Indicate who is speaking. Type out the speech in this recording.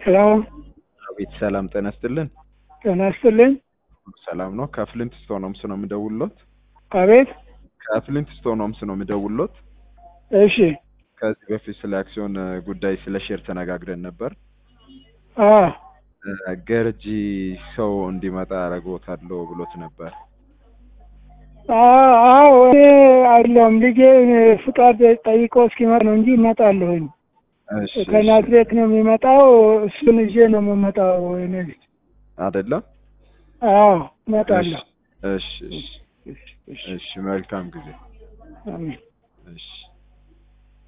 Speaker 1: ሄሎ
Speaker 2: አቤት ሰላም ጤና ይስጥልን።
Speaker 1: ጤና ይስጥልኝ።
Speaker 2: ሰላም ነው። ከፍሊንት ስቶን ሆምስ ነው የምደውልሎት።
Speaker 1: አቤት
Speaker 2: ከፍሊንት ስቶን ሆምስ ነው የምደውልሎት።
Speaker 1: እሺ
Speaker 2: ከዚህ በፊት ስለ አክሲዮን እ, ጉዳይ ስለ ሼር ተነጋግረን ነበር።
Speaker 1: አ
Speaker 2: እ, ገርጂ ሰው እንዲመጣ አረግዎታለሁ ብሎት ነበር።
Speaker 1: አ- አዎ እኔ አይደለም ልጄ ፍቃድ ጠይቆ እስኪመጣ ነው እንጂ እመጣለሁኝ።
Speaker 2: እሺ እሺ።
Speaker 1: ከናዝሬት ነው የሚመጣው። እሱን ይዤ ነው የምመጣው። እኔ ልጅ
Speaker 2: አይደለም?
Speaker 1: አዎ እመጣለሁ።
Speaker 2: እሺ እሺ
Speaker 1: እሺ፣ እሺ፣
Speaker 2: እሺ። መልካም ጊዜ።
Speaker 1: አሜን።
Speaker 2: እሺ